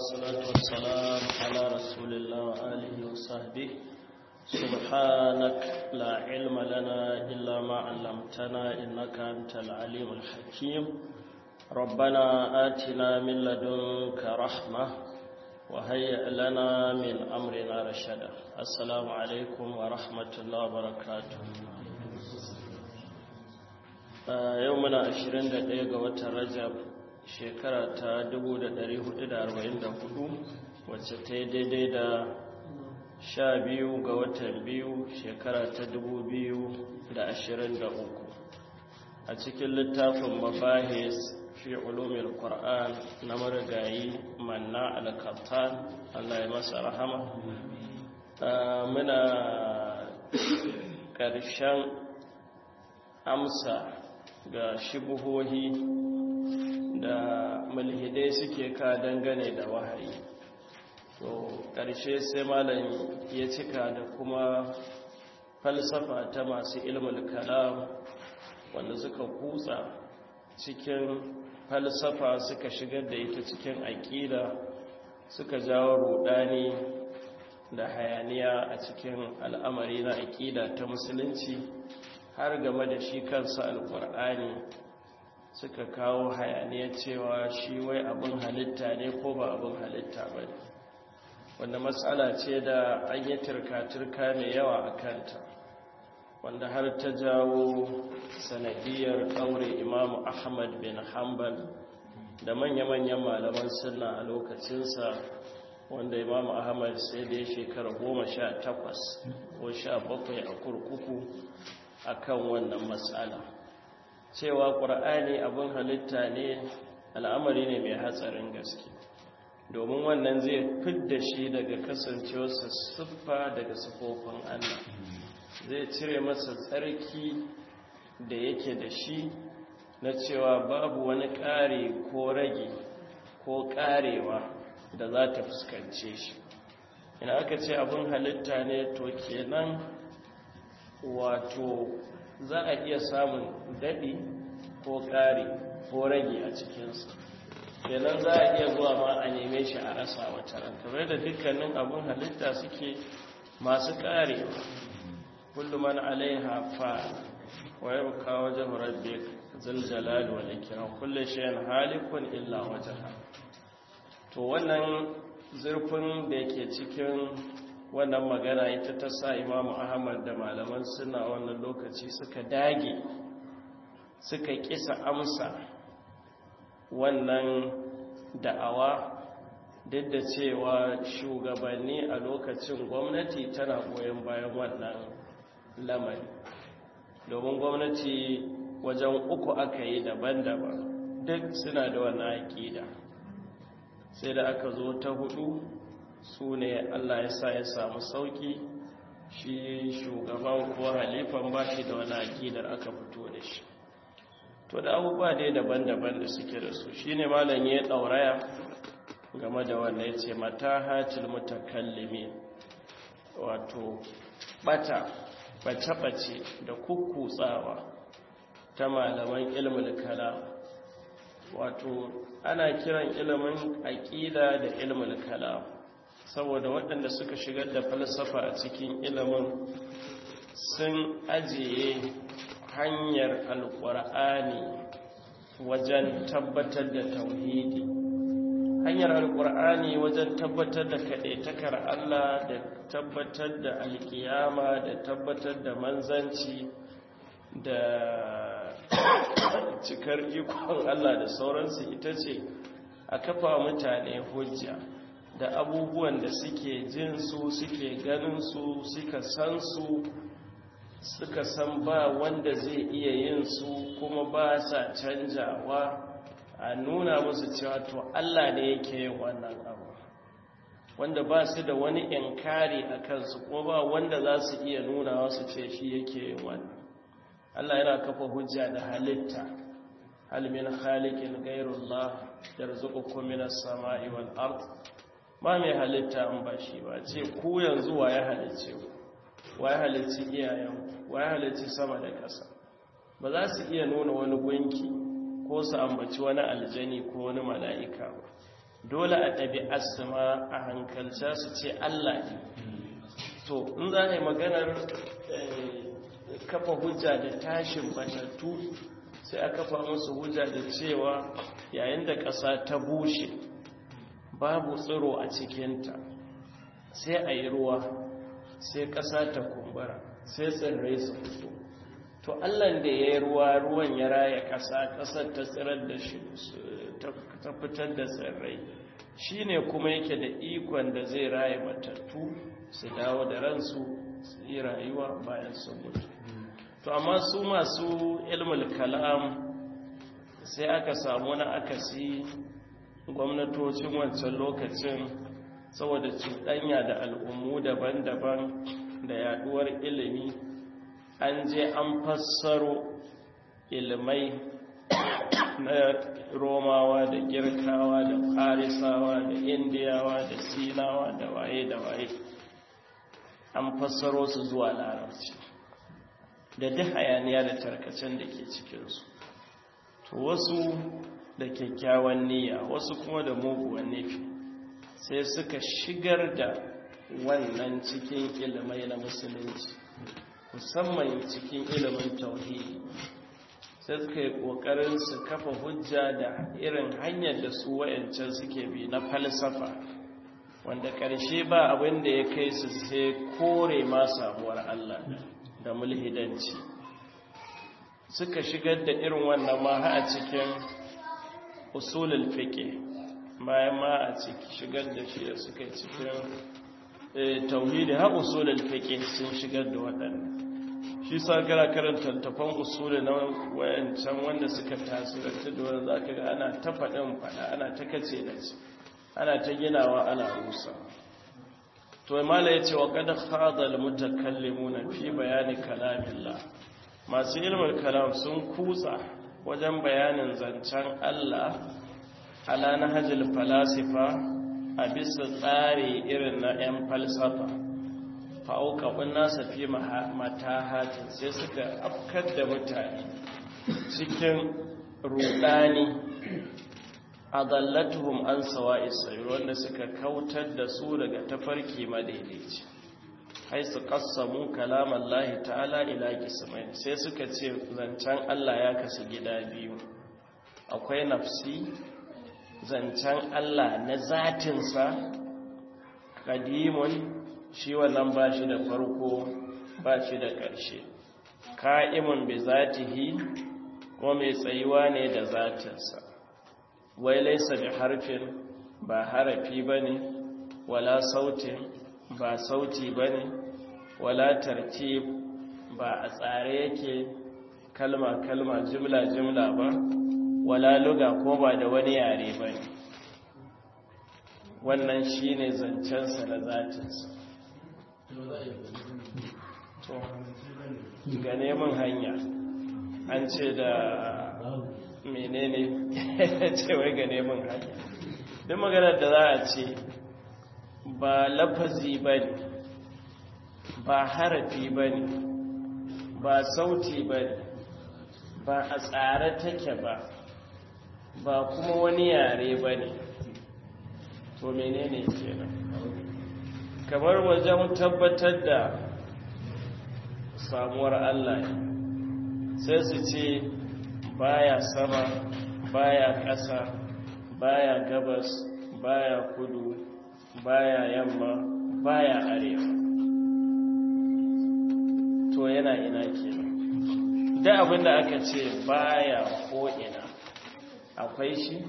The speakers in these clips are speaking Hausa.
والصلاة والسلام على رسول الله وآله وصحبه سبحانك لا علم لنا إلا ما علمتنا إنك أنت العليم الحكيم ربنا آتنا من لدنك رحمة وهيئ لنا من أمرنا رشدا السلام عليكم ورحمة الله وبركاته يومنا 21 ga watan Rajab shekara ta 1444 wacce ta yi daidai da sha biyu ga watan biyu shekara ta 2023 a cikin littafin mabahis fi ulumin ƙwar'an na marigayi manna al-kaptan allah ya masa rahama muna ƙarshen amsa ga shibuhohi da mulhidai suke ka dangane da wahayi to ƙarshe sai malam ya cika da kuma falsafa ta masu ilmul kalam wanda suka kutsa cikin falsafa suka shigar da ita cikin aƙida suka jawo rudani da hayaniya a cikin al'amari na aƙida ta musulunci har game da shi kansa alƙur'ani suka kawo hayaniya cewa shi wai abin halitta ne ko ba abin halitta ba ne wanda matsala ce da an yi turka-turka mai yawa a kanta wanda har ta jawo sanadiyar ɗaure imamu ahmad bin hanbal da manya-manyan malaman sunna a lokacinsa wanda imamu ahmad sai da ya shekara goma sha takwas ko sha bakwai a kurkuku a kan wannan matsala cewa ƙur'ani abin halitta ne al'amari ne mai hatsarin gaske domin wannan zai fidda shi daga kasancewarsa siffa daga siffofin allah zai cire masa tsarki da yake da shi na cewa babu wani ƙare ko rage ko ƙarewa da za ta fuskance shi ina aka ce abin halitta ne to kenan wato za a iya samun daɗi ko ƙari ko rage a cikinsa kenan za a iya zuwa ma a neme shi a rasa wata ran kamar da dukkanin abin halitta suke masu ƙarewa kullum man alaiha fa wa yabqa wajhu rabbik zal jalali wal ikram kullu shay'in halikun illa wajha to wannan zurfin da yake cikin wannan magana ita ta sa imamu ahmad da malaman suna wannan lokaci suka dage suka kisa amsa wannan da'awa duk da cewa shugabanni a lokacin gwamnati tana goyon bayan wannan lamari domin gwamnati wajen uku aka yi daban-daban duk suna da wannan aƙida sai da aka zo ta hudu su ne Allah ya sa ya samu sauki shi shugaban ko halifan ba shi da wani akidar aka fito da shi to da abubuwa dai daban-daban da suke da su shi ne malam ya ɗauraya game da wanda ya ce mata hatil mutakallimi wato bata bace-bace da kukkutsawa ta malaman ilmul kalam wato ana kiran ilimin aƙida da ilmul kalam saboda waɗanda suka shigar da falsafa a cikin ilimin sun ajiye hanyar alƙur'ani wajen tabbatar da tauhidi hanyar alƙur'ani wajen tabbatar da kaɗaitakar Allah da tabbatar da alƙiyama da tabbatar da manzanci da cikar ikon Allah da sauransu ita ce a kafa mutane hujja da abubuwan da suke jin su suke ganin su suka san su suka san ba wanda zai iya yin su kuma ba sa canjawa a nuna musu cewa to Allah ne yake yin wannan abu wanda ba su da wani inkari a kansu kuma ba wanda za su iya nuna wasu ce shi yake yin wannan Allah yana kafa hujja da halitta hal min khaliqin ghayrullah yarzuqukum minas sama'i wal ard ba mai halitta an ba shi ba ce ku yanzu wa ya halicce ku wa ya halicci iyayen wa ya halicci sama da ƙasa ba za su iya nuna wani gunki ko su ambaci wani aljani ko wani mala'ika ba dole a ɗabi'arsu ma a hankalca su ce Allah ne to in za a yi maganar kafa hujja da tashin batattu sai a kafa musu hujja da cewa yayin da ƙasa ta bushe babu tsiro a cikinta sai a yi ruwa sai ƙasa ta kumbura sai tsirrai su fito to allan da ya yi ruwa ruwan ya raya ƙasa ƙasar ta tsirar da shi ta fitar da tsirrai shi ne kuma yake da ikon da zai raya matattu su dawo da ransu su yi rayuwa bayan sun mutu to amma su masu ilmul kalam sai aka samu na akasi gwamnatocin wancan lokacin saboda cuɗanya da al'ummu daban-daban da yaduwar ilimi an je an fassaro ilimai na romawa da girkawa da farisawa da indiyawa da sinawa da waye da waye an fassaro su zuwa larabci da duk hayaniya da tarkacen da ke cikinsu to wasu da kyakkyawan niyya wasu kuma da muguwan nufi sai suka shigar da wannan cikin ilimai na musulunci musamman cikin ilimin tauhidi sai suka yi ƙoƙarin su kafa hujja da irin hanyar da su wayancan suke bi na falsafa wanda ƙarshe ba abin da ya kai su sai kore ma samuwar Allah da mulhidanci suka shigar da irin wannan ma a cikin usulul fiqh bayan ma a ciki shigar da shi da suka yi cikin tauhidi ha usulul fiqh sun shigar da waɗannan shi sa gara karanta tafan usuli na wayancan wanda suka tasirantu da wanda zaka ga ana ta faɗin faɗa ana ta kace da shi ana ta ginawa ana rusa to mala yace wa qad khada al mutakallimuna fi bayani kalamillah masu ilmul kalam sun kutsa wajen bayanin zancen Allah ala nahjil falasifa a bisa tsari irin na 'yan falsafa fa'auƙaɓin nasa fi matahatin sai suka afkar da mutane cikin rudani a zallatuhum an sawa isayi wanda suka kautar da su daga tafarki madaidaici hai su kassamu kalaman lahi ta'ala ila kismai sai suka ce zancen Allah ya kasu gida biyu akwai nafsi zancen Allah na zatinsa kadimun shi wannan ba shi da farko ba shi da ƙarshe ka'imun bi zatihi ko mai tsayuwa ne da zatinsa wai laisa bi harfin ba harafi ba ne wala sautin ba sauti ba ne wala tartib ba a tsare yake kalma-kalma jimla-jimla ba wala luga ko ba da wani yare ba ne wannan shi ne zancensa na zatinsa ga neman hanya an ce da menene ce wai ga neman hanya duk maganar da za a ce ba lafazi ba ne ba harafi ba ne ba sauti ba ne ba a tsare take ba ba kuma wani yare ba ne to menene kenan kamar wajen tabbatar da samuwar Allah sai su ce baya sama baya ƙasa baya gabas baya kudu baya yamma baya arewa to yana ina kenan da abinda aka ce baya ko ina akwai shi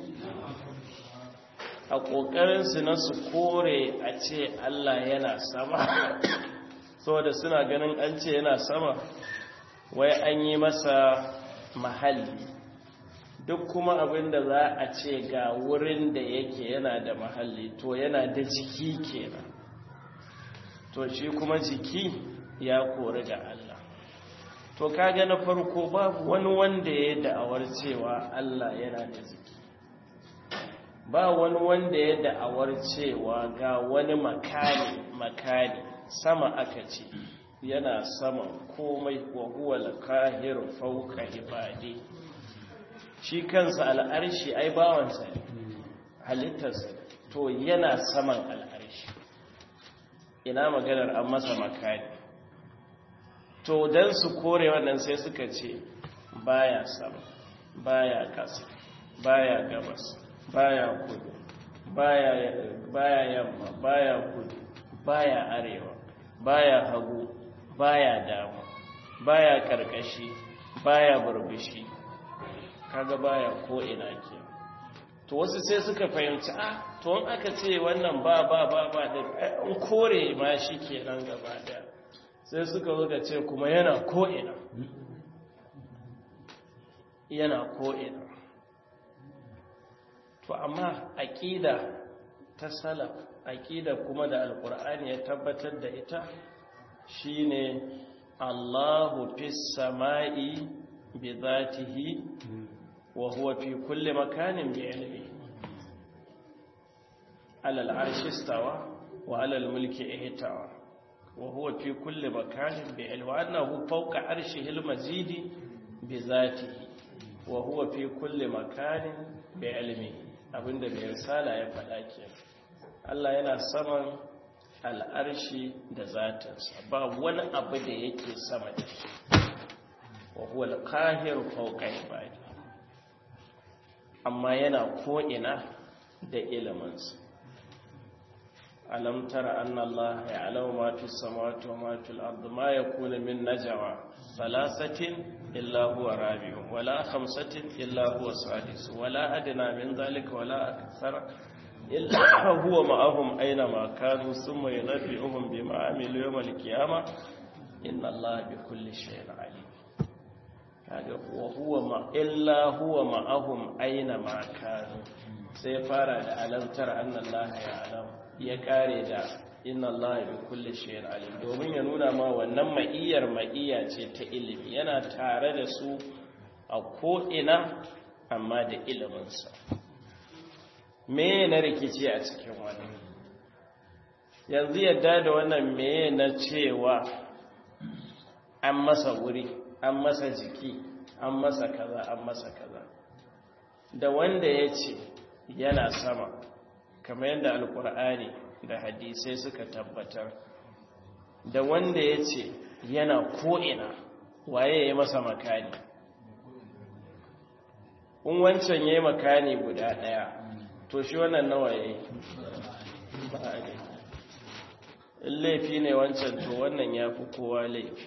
a ƙoƙarinsu na su kore a ce Allah yana sama saboda suna ganin an ce yana sama wai an yi masa mahalli duk kuma abin da za a ce ga wurin da yake yana da mahalli to yana da jiki kenan to shi kuma jiki ya kori da Allah to kaga na farko babu wani wanda ya da'awar cewa Allah yana da jiki ba wani wanda ya da'awar cewa ga wani makani makani sama aka ce yana sama komai wa huwa al-qahiru fawqa ibadi shi kansa al'arshi ai bawansa ne halittarsa to yana saman al'arshi ina maganar an masa makani to don su kore wannan sai suka ce baya sama baya kasa baya gabas baya kudu baya yamma baya kudu baya arewa baya hagu baya dama baya karkashi baya burbushi kaga baya ko ina ke to wasu sai suka fahimci ah to in aka ce wannan ba ba ba ba da an kore ma shi kenan gaba daya sai suka zo ce kuma yana ko ina yana ko ina to amma aqida ta salaf aqida kuma da alqur'ani ya tabbatar da ita shine Allahu fis sama'i bi dhatihi wa huwa fi kulli makanin bi ilmi ala al'arshi istawa wa ala al-mulki ihtawa wa huwa fi kulli makanin bi ilmi wa annahu fawqa arshihi al-mazidi bi dhatihi wa huwa fi kulli makanin bi ilmi abinda mai risala ya faɗa ke Allah yana saman al'arshi da zatinsa ba wani abu da yake sama da shi wa huwa al-qahir fawqa ibadi amma yana ko'ina da iliminsa alam tara anna Allah ya'lamu ma fi samawati wa ma fil ardi ma yakunu min najwa thalathatin illa huwa rabi'un wala khamsatin illa huwa sadis wala adna min dhalika wala akthar illa huwa ma'ahum aina ma kanu thumma yunabbi'uhum bima amilu yawm al-qiyamah inna Allah bi kulli shay'in alim kaga wa huwa ma illa huwa ma'ahum aina ma kanu sai fara da alamtar annallaha ya'lam ya kare da inna allaha bi kulli shay'in alim domin ya nuna ma wannan ma'iyar ma'iya ce ta ilimi yana tare da su a ko ina amma da ilimin sa me na rikici a cikin wannan yanzu yadda da wannan me na cewa an masa wuri an masa jiki an masa kaza an masa kaza da wanda ya ce yana sama kamar yadda alkur'ani da hadisai suka tabbatar da wanda ya ce yana ko'ina waye ya masa makani in wancan ya yi makani guda ɗaya to shi wannan nawa ya yi ba a in laifi ne wancan to wannan ya fi kowa laifi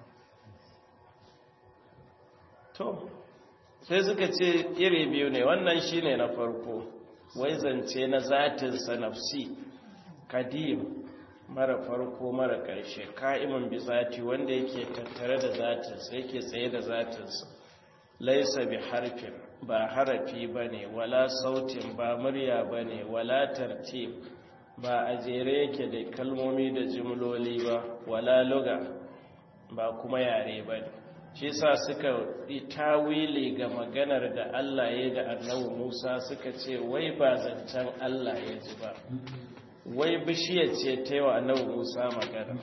to sai suka ce iri biyu ne wannan shine na farko wai zance na zatinsa nafsi kadim mara farko mara ƙarshe ka'imin bi zati wanda yake tattare da zatinsa yake tsaye da zatinsa laisa bi harfin ba harafi ba ne wala sautin ba murya ba ne wala tartib ba a jere yake da kalmomi da jimloli ba wala luga ba kuma yare ba ne shi sa suka yi tawili ga maganar da Allah ya da annabi Musa suka ce wai ba zancen Allah ya ji ba wai bishiyar ce ta yi wa annabi Musa magana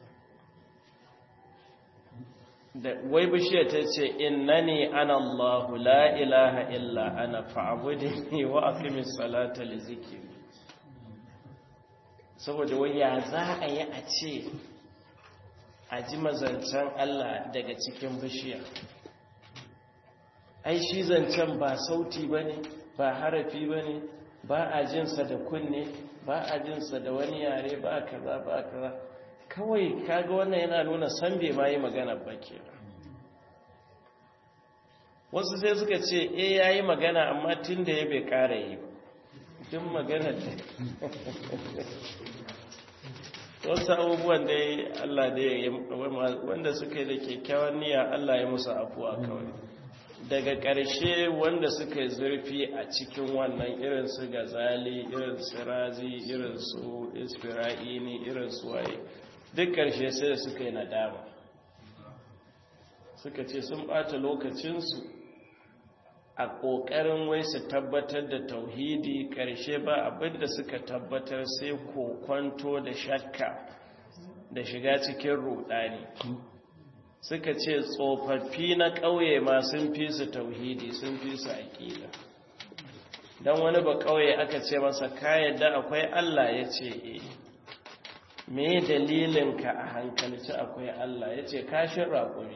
da wai bishiyar ta ce innani ana Allahu la ilaha illa ana fa'budni wa aqimis salata li zikri saboda wai ya za a yi a ce a ji mazancen Allah daga cikin bishiya ai shi zancen ba sauti ba ne ba harafi ba ne ba a jinsa da kunne ba a jinsa da wani yare ba kaza ba kaza kawai kaga wannan yana nuna san bai ma yi magana ba ke wasu sai suka ce e ya yi magana amma tun da ya bai kara yi duk magana da wasu abubuwan da Allah da ya wanda suka yi da kyakkyawan niyya Allah ya musu afuwa kawai daga ƙarshe wanda suka yi zurfi a cikin wannan irin su gazali irin su razi irin su isfira'ini irin su waye duk ƙarshe sai da suka yi nadama suka ce sun ɓata lokacinsu a ƙoƙarin wai su tabbatar da tauhidi ƙarshe ba abinda suka tabbatar sai kokwanto da shakka da shiga cikin rudani suka ce tsofaffi na ƙauye ma sun fi su tauhidi sun fi su aƙida don wani ba kawai aka ce masa ka yadda akwai Allah ya ce e me dalilinka a hankalci akwai Allah ya ce kashin raƙumi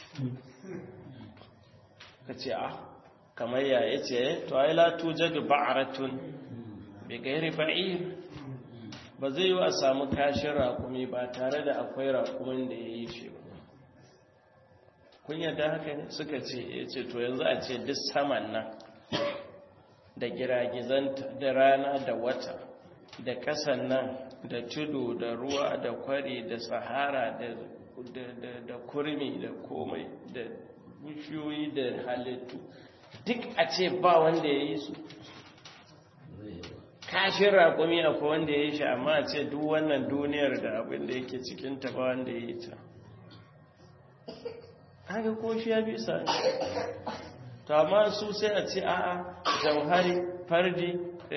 ka ce a kamar ya ya ce to ai latu jadu ba'aratun bai gairi ba'ir ba zai yi a samu kashin raƙumi ba tare da akwai raƙumin da ya yi shi ba kun yadda haka ne suka ce ya ce to yanzu a ce duk saman nan da giragizanta da rana da wata da kasan nan da tudu da ruwa da kwari da sahara da kurmi da komai da bishiyoyi da halittu duk a ce ba wanda ya yi su kashin raƙumi akwai wanda ya yi shi amma a ce duk wannan duniyar da abin da yake cikinta ba wanda ya yi ta haka ko shi ya bisa to amma su sai a ce a'a jauhari fardi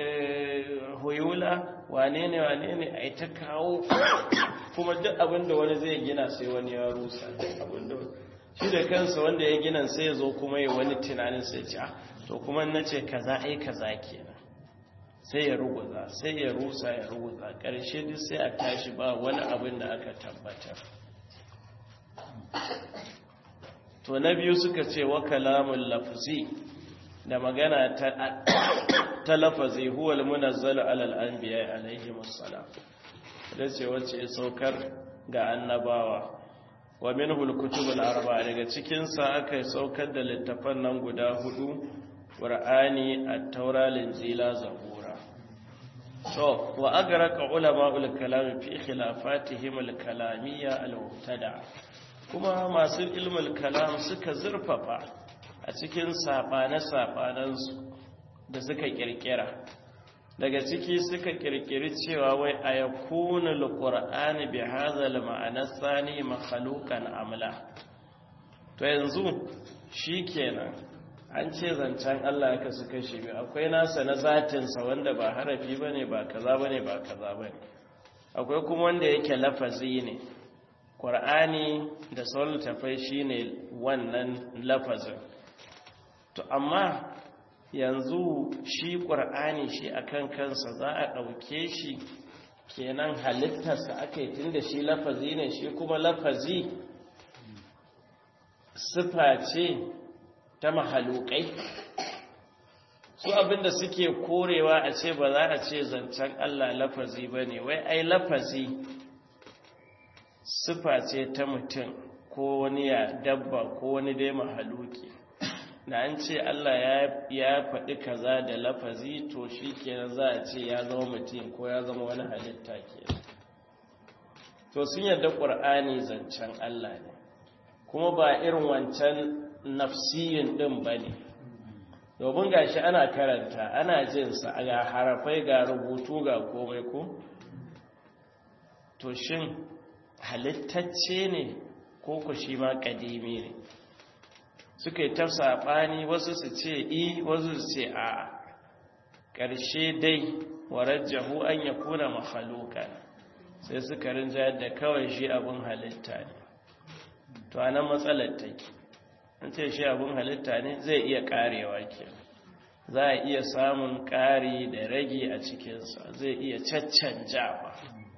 huyula wane ne wane ne a ta kawo kuma duk abinda wani zai gina sai wani ya rusa abinda shi da kansa wanda ya gina sai ya zo kuma ya wani tunanin sai ce to kuma na ce kaza ai kaza kenan sai ya ruguza sai ya rusa ya ruguza ƙarshe duk sai a tashi ba wani abin da aka tabbatar to na biyu suka ce wa kalamun lafzi da magana ta lafazi huwal munazzal alal anbiya alaihi wassalam da ce wacce ya saukar ga annabawa wa minhu alkutubul arba daga cikin sa aka saukar da littafan nan guda hudu qur'ani at-taura linjila zabura to wa agraqa ulama'ul kalam fi khilafatihim al-kalamiyya al-mubtada kuma masu ilmul kalam suka zurfafa a cikin saɓane-saɓanensu da suka ƙirƙira daga ciki suka ƙirƙiri cewa wai a ya kuna alƙur'ani bi hazal ma'anar sani makhalukan amla to yanzu shi kenan an ce zancen Allah ka su kashe biyu akwai nasa na zatinsa wanda ba harafi ba ne ba kaza ba ne ba kaza ba ne akwai kuma wanda yake lafazi ne ƙwar'ani da sauran tafai shi ne wannan lafazin to amma yanzu shi ƙwar'ani shi akan kansa za a ɗauke shi kenan halittarsa aka yi tun da shi lafazi ne shi kuma lafazi sifa ce ta mahalukai su abinda suke korewa a ce ba za a ce zancen Allah lafazi ba ne wai ai lafazi sifa ce ta mutum ko wani ya dabba ko wani dai mahaluki da an ce Allah ya faɗi kaza da lafazi to shi kenan za a ce ya zama mutum ko ya zama wani halitta ke to sun yadda ƙur'ani zancen Allah ne kuma ba irin wancan nafsiyin ɗin ba ne domin gashi ana karanta ana jinsa ga harafai ga rubutu ga komai ko to shin halittacce ne ko ku shi ma ƙadimi ne suka yi ta saɓani wasu su ce i wasu su ce a ƙarshe dai warajjahu an ya kuna mahaluka sai suka rinja da kawai shi abin halitta ne to a nan matsalar take an ce shi abin halitta ne zai iya ƙarewa ke za a iya samun ƙari da rage a cikinsa zai iya caccanjawa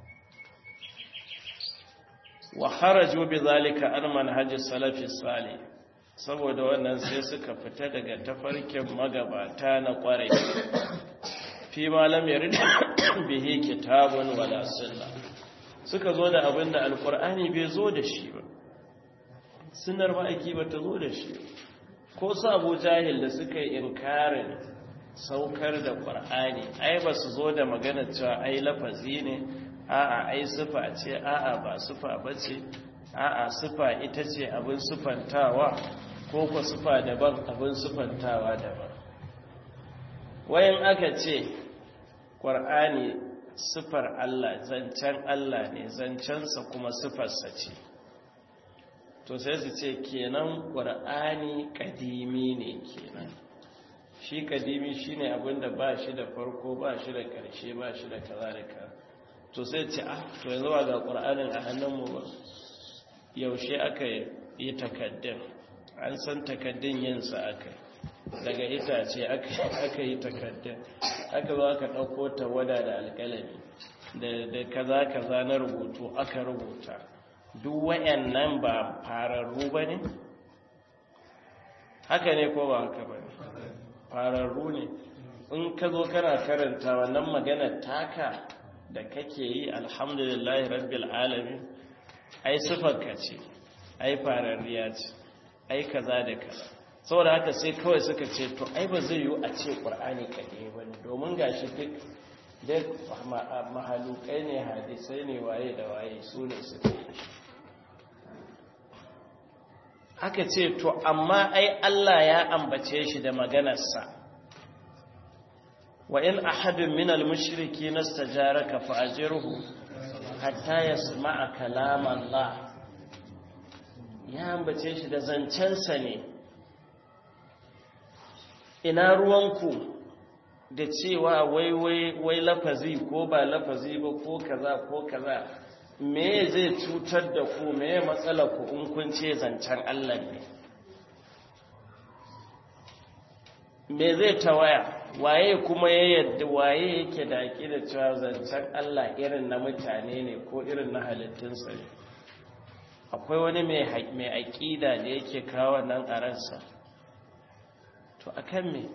wa haraju bi zalika an manhajis salafi salih saboda wannan sai suka fita daga tafarkin magabata na kwarai fi malam yarid bihi kitabun wala sunna suka zo da abin da alkur'ani bai zo da shi ba sunnar ma'aiki ba ta zo da shi ko su abu jahil da suka yi inkarin saukar da ƙwar'ani ai ba su zo da maganar cewa ai lafazi ne a'a ai sufa ce a'a ba sufa ba ce a'a sufa ita ce abin sufantawa ko ku sufa daban abin sufantawa daban wayan aka ce ƙwar'ani sufar Allah zancen Allah ne zancensa kuma sufarsa ce to sai su ce kenan ƙwar'ani ƙadimi ne kenan shi ƙadimi shi ne abinda ba shi da farko ba shi da ƙarshe ba shi da kaza da kaza to sai ce ah to yanzu ba ga ƙwar'anin a hannunmu ba yaushe aka yi takaddun an san takaddun yinsa aka daga itace aka yi takarda aka zo aka ɗauko tawada da alƙalami da kaza kaza na rubutu aka rubuta duk wayannan ba fararru ba ne haka ne ko ba haka ba fararru ne in ka zo kana karanta wannan magana taka da kake yi alhamdulillahi rabbil alamin ai sifarka ce ai fararriya ce ai kaza da kaza saboda haka sai kawai suka ce to ai ba zai yiwu a ce ƙur'ani kaɗai ba ne domin gashi duk duk mahalukai ne hadisai ne waye da waye su ne suka yi aka ce to amma ai Allah ya ambace shi da maganarsa wa in ahadun min al-mushriki nastajaraka fa ajirhu hatta yasma'a kalam Allah ya ambace shi da zancensa ne ina ruwanku da cewa wai wai wai lafazi ko ba lafazi ba ko kaza ko kaza me zai cutar da ku me matsala ku in kun ce zancen Allah ne me zai tawaya waye kuma ya yadda waye yake da da cewa zancen Allah irin na mutane ne ko irin na halittunsa ne akwai wani mai aƙida da yake kawo nan a ransa to akan me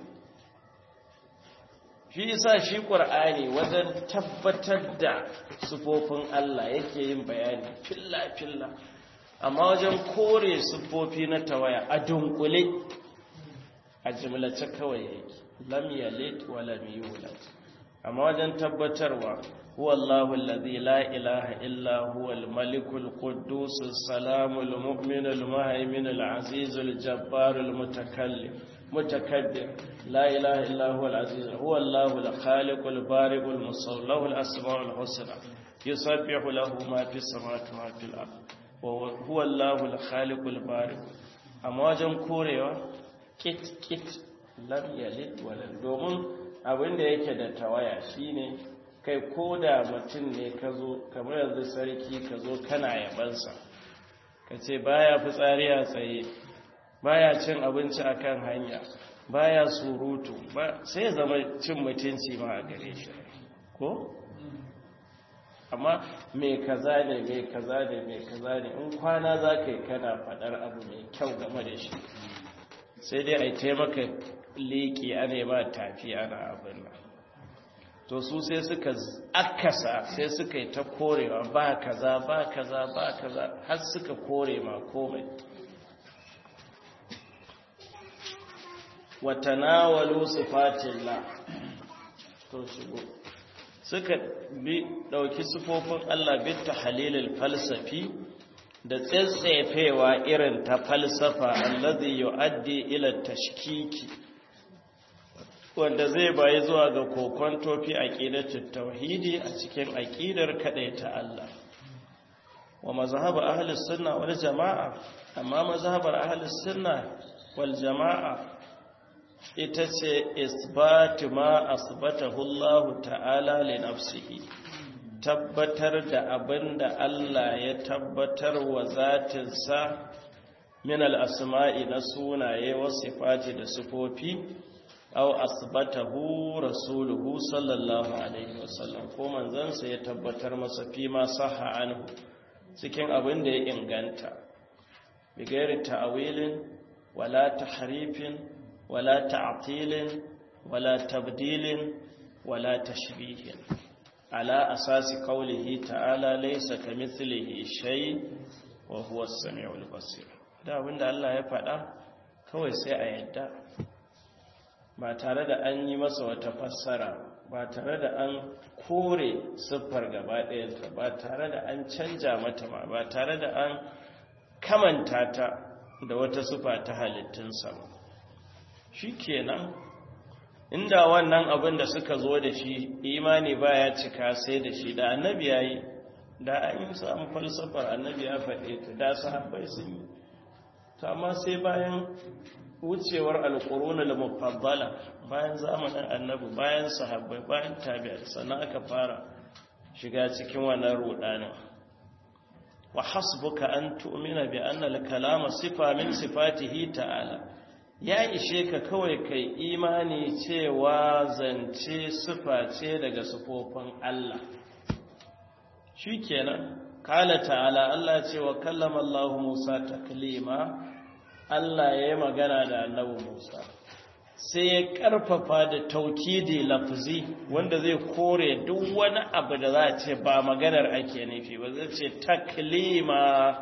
shi isa shi ƙur'ani wajen tabbatar da sufofin Allah yake yin bayani filla-filla amma wajen kore sufofi na tawaya a dunkule a jimlace kawai yake lam yalid wa lam yulad amma wajen tabbatarwa huwa Allahu allazi la ilaha illa huwa al-malikul quddus as-salamul mu'minul muhaiminul azizul jabbarul mutakallim متكبر لا إله إلا هو العزيز هو الله الخالق البارئ المصور له الأسماء الحسنى يسبح له ما في السماوات وما في الأرض وهو الله الخالق البارئ amma wajen korewa kit kit lam yalid walad domin abin da yake da tawaya shine kai koda mutum ne ka zo kamar yanzu sarki ka zo kana yabansa ka ce baya fitsari a tsaye baya cin abinci akan hanya baya surutu ba sai ya zama cin mutunci ma a gare shi ko amma mai kaza ne mai kaza ne mai kaza ne in kwana za ka yi kana faɗar abu mai kyau game da shi sai dai a yi taimaka leƙi a nema tafi ana abin nan to su sai suka akasa sai suka yi ta korewa ba kaza ba kaza ba kaza har suka kore ma komai watanawalu sifatillah to shigo suka bi dauki sifofin Allah bi tahlilil falsafi da tsaitsefewa irin ta falsafa allazi yuaddi ila tashkiki wanda zai bayi zuwa ga kokon tofi aqidatut tauhidi a cikin aqidar ta Allah wa mazhab ahli sunna wal jamaa amma mazhabar ahli sunna wal jamaa ita ce isbatu ma asbatahu Allah ta'ala li nafsihi tabbatar da abinda Allah ya tabbatar wa zatinsa min al-asma'i na sunaye wa sifati da sifofi aw asbatahu rasuluhu sallallahu alaihi wasallam ko manzansa ya tabbatar masa fi ma sahha anhu cikin abin da ya inganta bi gairi ta'wilin wala tahrifin ولا تعطيل ولا تبديل ولا تشبيه على أساس قوله تعالى ليس كمثله شيء وهو السميع البصير da abinda Allah ya faɗa kawai sai a yadda ba tare da an yi masa wata fassara ba tare da an kore siffar gaba ɗayanta ba tare da an canja mata ba ba tare da an kamanta ta da wata siffa ta halittunsa ba shi kenan inda wannan abin da suka zo da shi imani baya cika sai da shi da annabi ya yi da an yi samun falsafar annabi ya faɗe ta da sahabbai sun yi ta amma sai bayan wucewar alƙuruna da mufaddala bayan zamanin annabi bayan sahabbai bayan tabi'ar sannan aka fara shiga cikin wannan rudanin wa hasbuka an tu'mina bi anna al-kalama sifa min sifatihi ta'ala ya ishe ka kawai kai imani cewa zance sufa ce daga sufofin Allah shi kenan kala ta'ala Allah ce wa kallama Allah Musa taklima Allah ya yi magana da annabi Musa sai ya karfafa da taukidi lafzi wanda zai kore duk wani abu da za a ce ba maganar ake nufi ba zai ce taklima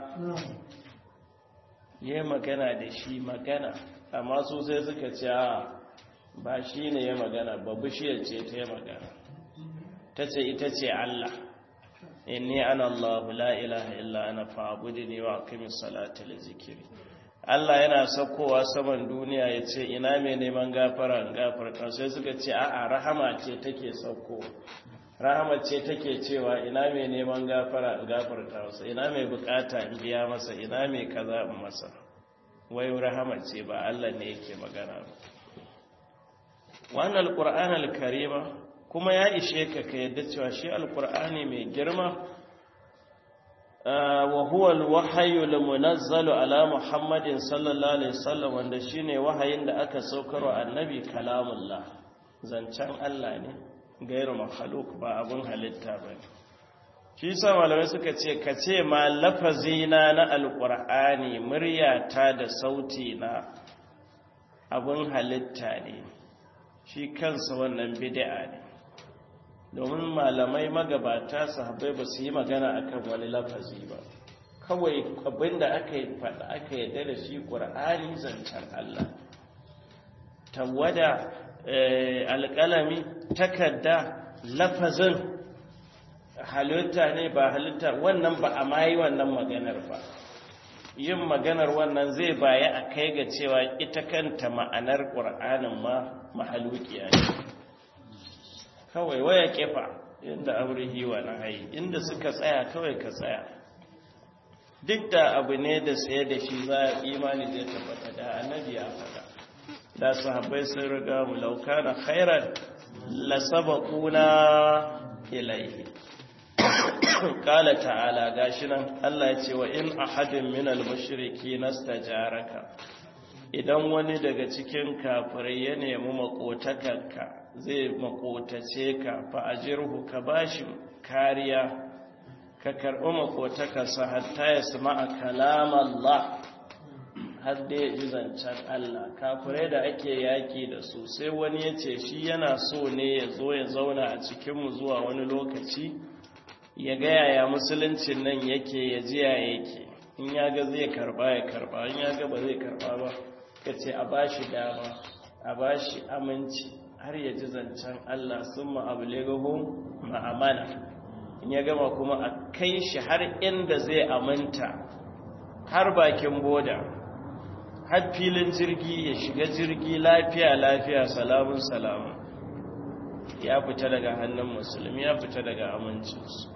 ya magana da shi magana amma su sai suka ce ba shi ne ya magana ba bishiyar ce ta yi magana ta ce ita ce Allah inni ana Allah la ilaha illa ana fa'budni wa aqimis salata li zikri Allah yana saukowa saman duniya ya ce ina mai neman gafara in gafarta sai suka ce a'a rahama ce take sauko rahama ce take cewa ina mai neman gafara in gafarta masa ina mai bukata in biya masa ina mai kaza in masa wai rahama ce ba Allah ne yake magana ba wannan alquran alkarima kuma ya ishe ka ka yadda cewa shi alqur'ani mai girma wa huwa alwahyu almunazzalu ala muhammadin sallallahu alaihi wasallam wanda shine wahayin da aka saukarwa annabi kalamullah zancen Allah ne gairu makhluk ba abun halitta bane shi sa malamai suka ce ka ce ma lafazina na alqur'ani muryata da sauti na abun halitta ne shi kansa wannan bid'a ne domin malamai magabata sahabbai ba su yi magana akan wani lafazi ba kawai abinda aka yi faɗa aka yadda da shi ƙur'ani zancen Allah tawada alƙalami takarda lafazin halitta ne ba halitta wannan ba a mayi wannan maganar ba yin maganar wannan zai baya a kai ga cewa ita kanta ma'anar ƙur'anin ma mahalukiya ne kawai waya kefa inda aurihi wa nahayi inda suka tsaya kawai ka tsaya duk da abu ne da saye da shi za a imani zai tabbata da annabi ya faɗa da sahabbai sun riga mu lauka na khairan la sabaquna ilayhi qala ta'ala gashi nan Allah ya ce wa in ahadin minal mushriki nastajaraka idan wani daga cikin kafirai ya nemi makotakarka zai makotace ka fa'ajirhu ka bashi kariya ka karɓi makotakarsa hatta ya sama a kalamallah har da ya ji zancen Allah kafirai da ake yaki da su sai wani ya ce shi yana so ne ya zo ya zauna a cikinmu zuwa wani lokaci ya ga yaya musuluncin nan yake ya ji ya yake in ya ga zai karba ya karba in ya ga ba zai karba ba ka ce a bashi dama a bashi aminci har ya ji zancen Allah sun ma'abulegahu ma'amana in ya gama kuma a kai shi har inda zai aminta har bakin boda har filin jirgi ya shiga jirgi lafiya lafiya salamun salamun ya fita daga hannun musulmi ya fita daga amincinsu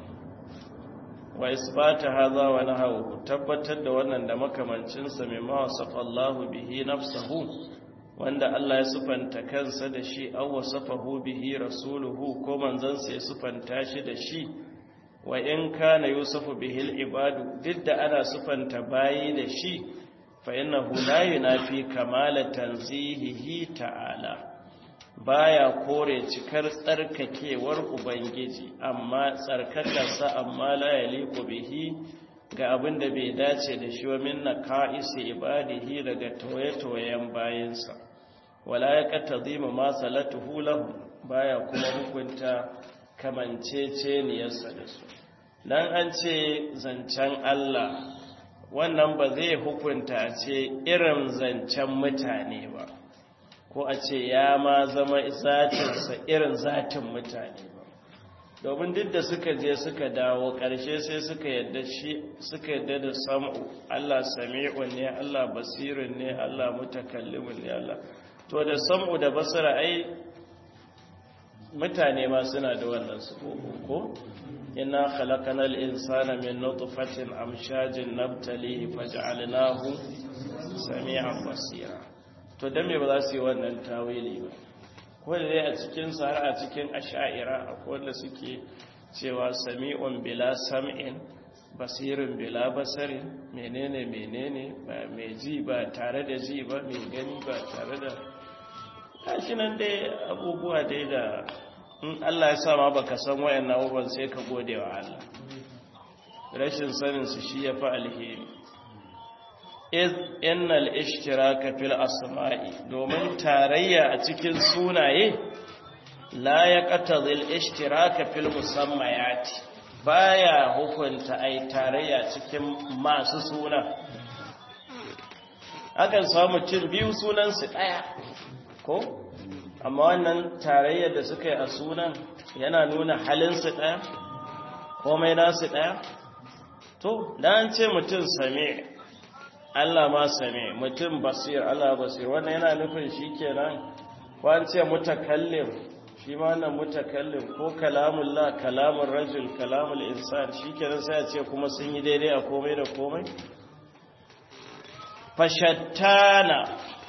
wa isbata haza wa nahawu tabbatar da wannan da makamancinsa mai mawasafa Allahu bihi nafsahu wanda Allah ya sufanta kansa da shi aw wasafahu bihi rasuluhu ko manzansa ya sufanta shi da shi wa in kana yusufu bihil ibadu duk da ana sufanta bayi da shi fa innahu la yunafi kamala tanzihihi ta'ala baya kore cikar tsarkakewar ubangiji amma tsarkakarsa amma la yaliqu bihi ga abin da bai dace da shi wa minna ka'isi ibadihi daga toye-toyen bayansa wala ya katazima ma salatuhu lahu baya kuma hukunta kamanceceniyarsa da su dan an ce zancen Allah wannan ba zai hukunta a ce irin zancen mutane ba ko a ce ya ma zama zatinsa irin zatin mutane ba domin duk da suka je suka dawo ƙarshe sai suka yadda shi suka yadda da sam'u Allah sami'un ne Allah basirun ne Allah mutakallimun ne Allah to da sam'u da basira ai mutane ma suna da wannan su ko inna khalaqanal insana min nutfatin amshajin nabtalihi faj'alnahu sami'an basira to dan me ba za su yi wannan tawili ba ko da dai a cikin su har a cikin ash'ira akwai wanda suke cewa sami'un bila sam'in basirin bila basari menene menene ba mai ji ba tare da ji ba mai gani ba tare da kashi nan dai abubuwa dai da in Allah ya sa ma baka san wayan abubuwan sai ka gode wa Allah rashin sanin su shi yafi alheri iz innal ishtiraka fil asma'i domin tarayya a cikin sunaye la yaqtadhi al ishtiraka fil musammayati baya hukunta ai tarayya cikin masu suna akan samu cin biyu sunan su daya ko amma wannan tarayyar da suka yi a sunan yana nuna halinsu ɗaya komai nasu ɗaya to da an ce mutum same Allah ma same mutum basir Allah basir wannan yana nufin shi kenan ko an ce mutakallim shi ma wannan mutakallim ko kalamullah kalamun rajul kalamul insan shi kenan sai a ce kuma sun yi daidai a komai da komai fashattana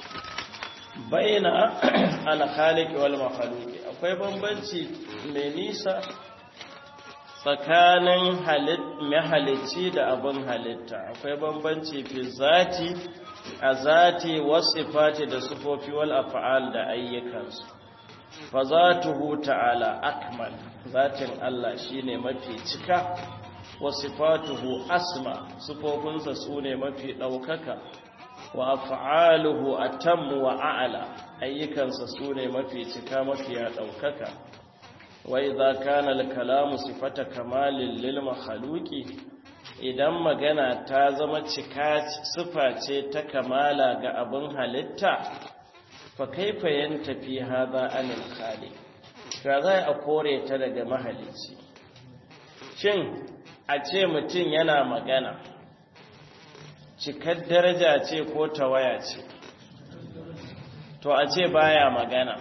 baina alkhaliq wal makhluq akwai bambanci mai nisa tsakanin mahalicci da abin halitta akwai bambanci fi zati a zati wasifati da sufofi wal af'al da ayyukansu fa zatuhu ta'ala akmal zatin Allah shine mafi cika wasifatuhu asma sufofinsa sune mafi daukaka wa af'aluhu atammu wa a'la ayyukansa sune mafi cika mafi ya daukaka wa idza kana al-kalamu sifata kamalin lil makhluqi idan magana ta zama cika sifa ce ta kamala ga abin halitta fa kaifa yantafi hadha anil khaliq ka zai a kore ta daga mahalici shin a ce mutum yana magana cikar daraja ce ko tawaya ce to a ce baya magana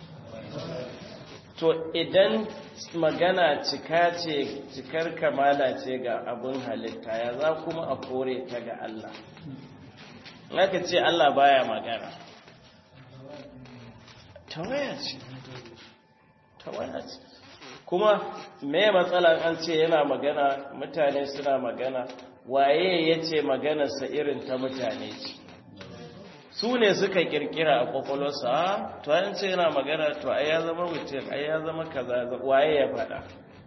to idan magana cika ce cikar kamala ce ga abin halitta ya za kuma a kore ta ga Allah aka ce Allah baya magana tawaya ce tawaya ce kuma me matsalan an ce yana magana mutane suna magana waye ya ce maganarsa irin ta mutane ce su ne suka kirkira a kwakwalwarsa to an ce yana magana to ai ya zama mutum ai ya zama kaza waye ya faɗa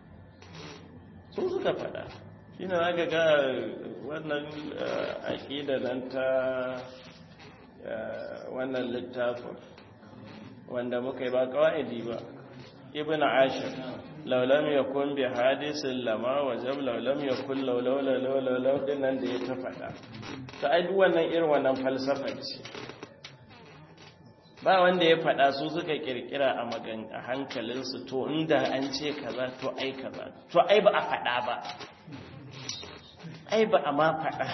su suka faɗa shi ne za ga wannan aƙida nan ta wannan littafin wanda muka yi ba kawai ba ibn ashir laulam ya kun bi hadisin lama wajen laulam ya kun laulau din nan da ya ta faɗa ta ai wannan irin wannan falsafa ce ba wanda ya faɗa su suka kirkira a magan a hankalinsu to inda an ce kaza to ai kaza to ai ba a faɗa ba ai ba a ma faɗa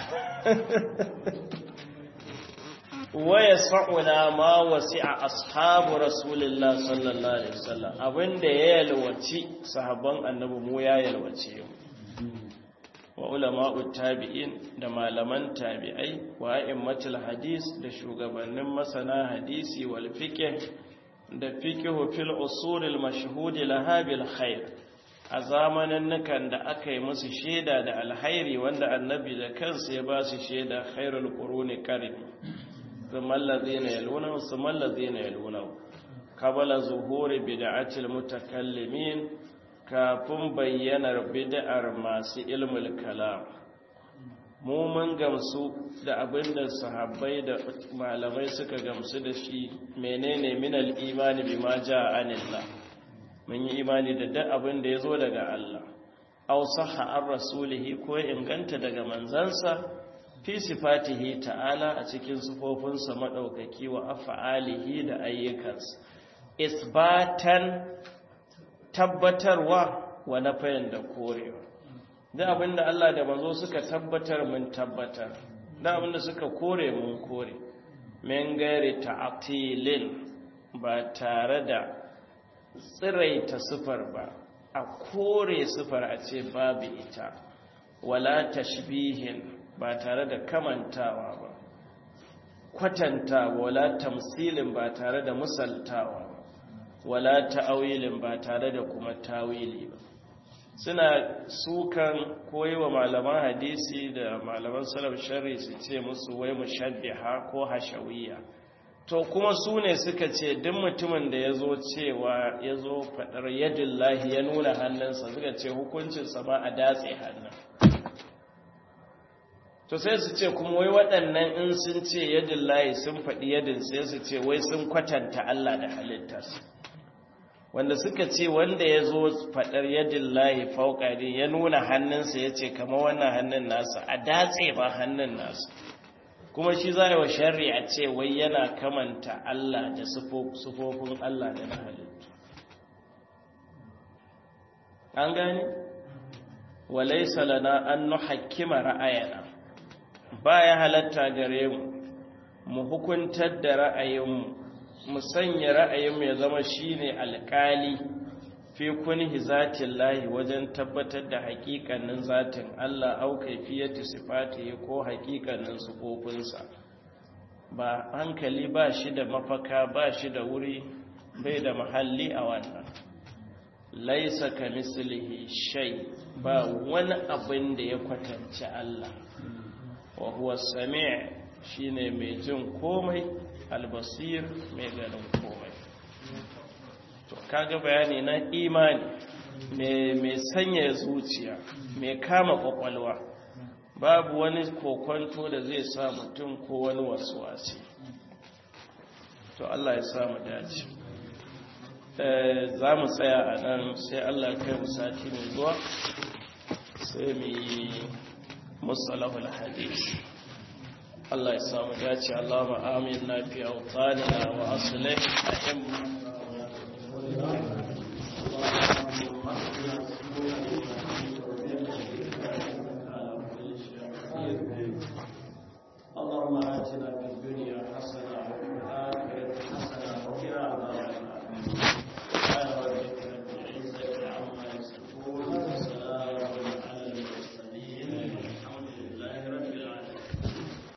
waya sa'una ma wasi'a ashabu rasulillah sallallahu alaihi wasallam abinda ya yalwaci sahabban annabi mu ya yalwace wa ulama'u tabi'in da malaman tabi'ai wa a'immatul hadis da shugabannin masana hadisi wal fiqh da fiqh fil usul al mashhud laha bil khair a zamanin nukan da aka yi musu shaida da alhairi wanda annabi da kansa ya ba su shaida khairul quruni qarni ثم الذين يلونه ثم الذين يلونه قبل ظهور بدعة المتكلمين kafin bayyanar bid'ar masu ilmul kalam mu mun gamsu da abinda sahabbai da malamai suka gamsu da shi menene minal imani bima jaa anillah mun yi imani da duk abin da yazo daga Allah aw sahha ar rasulihi ko inganta daga manzansa fi sifatihi ta'ala a cikin sufofinsa maɗaukaki wa afa'alihi da ayyukansa isbatan tabbatarwa wa nafayin da korewa da abinda Allah da manzo suka tabbatar mun tabbatar da abinda suka kore mun kore min gairi ta'atilin ba tare da tsiraita sifar ba a kore sifar a ce babu ita wala tashbihin ba tare da kamantawa ba kwatanta wala tamsilin ba tare da musaltawa ba wala ta'awilin ba tare da kuma tawili ba suna sukan koyi wa malaman hadisi da malaman salaf shari su ce musu wai mushabbiha ko hashawiyya to kuma su ne suka ce duk mutumin da ya zo cewa ya zo faɗar yadin lahi ya nuna hannunsa suka ce hukuncinsa ma a datse hannun to sai su ce kuma wai waɗannan in sun ce yadin lahi sun faɗi yadin sai su ce wai sun kwatanta Allah da halittarsa wanda suka ce wanda ya zo faɗar yadin lahi fauƙari ya nuna hannunsa ya ce kama wannan hannun nasa a datse ba hannun nasa kuma shi za yi wa shari'a ce wai yana kamanta Allah da sufofin Allah da na halittu an gani walai salana an nuhakkima ra'ayana ba ya halatta gare mu mu hukuntar da ra'ayinmu mu sanya ra'ayinmu ya zama shine alƙali fi kunhi zatin lahi wajen tabbatar da hakikanin zatin Allah au kaifiyati sifatihi ko hakikanin sifofinsa ba hankali ba shi da mafaka ba shi da wuri bai da mahalli a wannan laisa ka mislihi shay ba wani abin da ya kwatanci Allah wa huwa sami' shine mai jin komai albasir mai ganin komai to kaga bayani na imani mai sanya zuciya mai kama kwakwalwa babu wani kokonto da zai sa mutum ko wani wasu wasi to Allah ya samu dace za mu tsaya a nan sai Allah kai mu sati mai zuwa sai mu yi musalahul hadis Allah ya samu dace Allah ma'amin na fi autanina wa asulai a